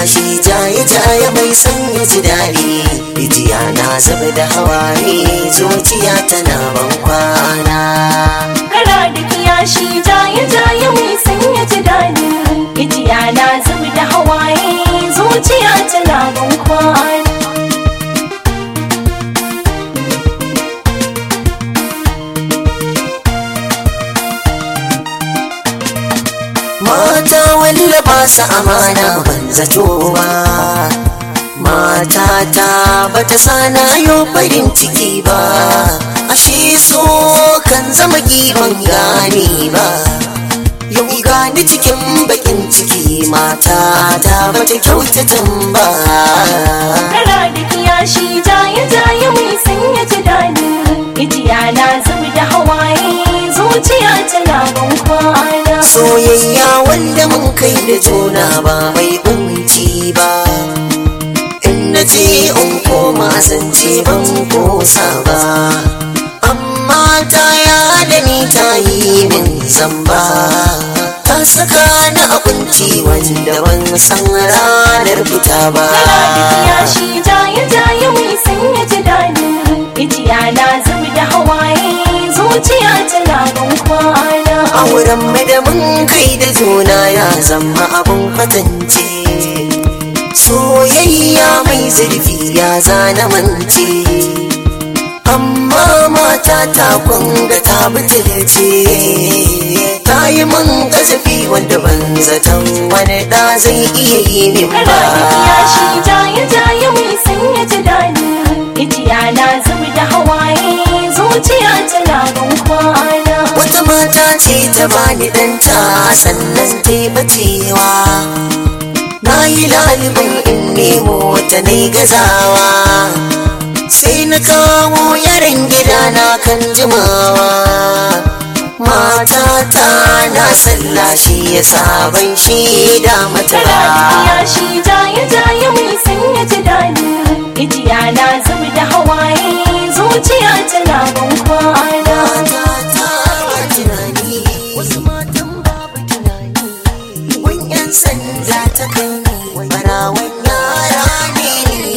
kiyashi jaye jaye mai sanya ji daɗi rijiya na zuba da hawaye zuciya tana ban kwana kara da kiyashi jaye jaye mai sanya ji daɗi ijiya na zubi da hawaye zuciya tana ban kwana mata wallaba su amana ban zato ba matata bata sana yo farin ciki ba ashe so kan zama giban gane ba yau gani cikin bakin ciki matata bata kyautatan ba kara da kiyashi jaye jaye mai sanya ji daɗi ijiya na zubi da hawaye zuciya tana ban kwana soyayya wanda mun kai da juna ba mai kunci ba in na ce in koma zance ban kosa ba amma ta ya da ni ta yi min zamba ta saka ni a kunci wanda ban san ranar fita ba kara da kiyashi jaye jaye mai sanya ji daɗi ijiya na zubi da hawaye zuciya tana ban kwana auren mai da mun kai da juna ya zama abun kwatance soyayya mai zurfi ya zana mance amma mata ta kunga ta butulce ta yi min kasafi wanda ban zaton wani da zai iya yi min ba Kana da kiyashi jaye jaye mai sanya ji daɗi Ijiya na zubi da hawaye zuciya tana ban kwana wata mata ce ta bani danta sannan ta yi bacewa na yi lalibin in nemo ta na gazawa sai na kawo yaran gida na kan jimawa matata na sallah shi ya sabon shaida mata Kana da ba kiyashi jaye jaye mai sanya ji daɗi Ijiya na zubi da hawaye zuciya tana ban kwana Matata ba tunani wasu matan babu tunani Gun yan sanda ta kai ni barawan yara ne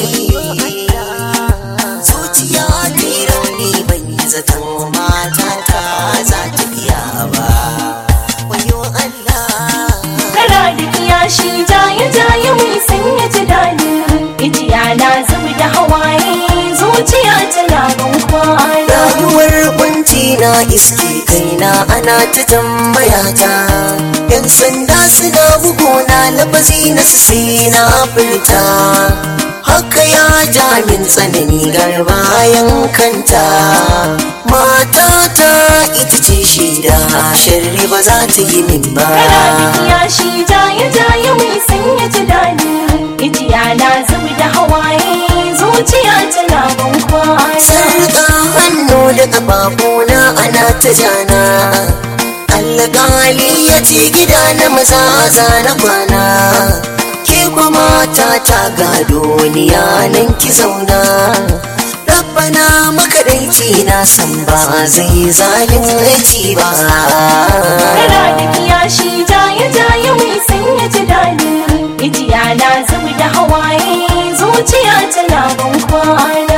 Zuciya ta yi rauni ban yi zaton matata za ta biya ba Wayo Allah Kana da kiyashi jaye jaye mai sanya ji daɗi Ijiya na zubi da hawaye zuciya tana ban kwana rayuwar kunci na iske kaina ana ta tambaya ta yan sanda suna bugona lafazi na su sai na furta haka ya ja min tsanani garbayan kanta matata ita ce shida sharri ba za ta yi min ba Kana da kiyashi jaye jaye mai sanya ji daɗi Ijiya na zubi da hawaye zuciya tana ban kwana sarƙa hannu da ƙafafuna ana ta jana alƙali ya ce gida na maza za na kwana ke kuma ta ta gado ni nan ki zauna rabbana makaɗaici na san ba zai zalunci ba Kana da kiyashi jaye jaye mai sanya ji daɗi Ijiya na zubi da hawaye zuciya tana ban kwana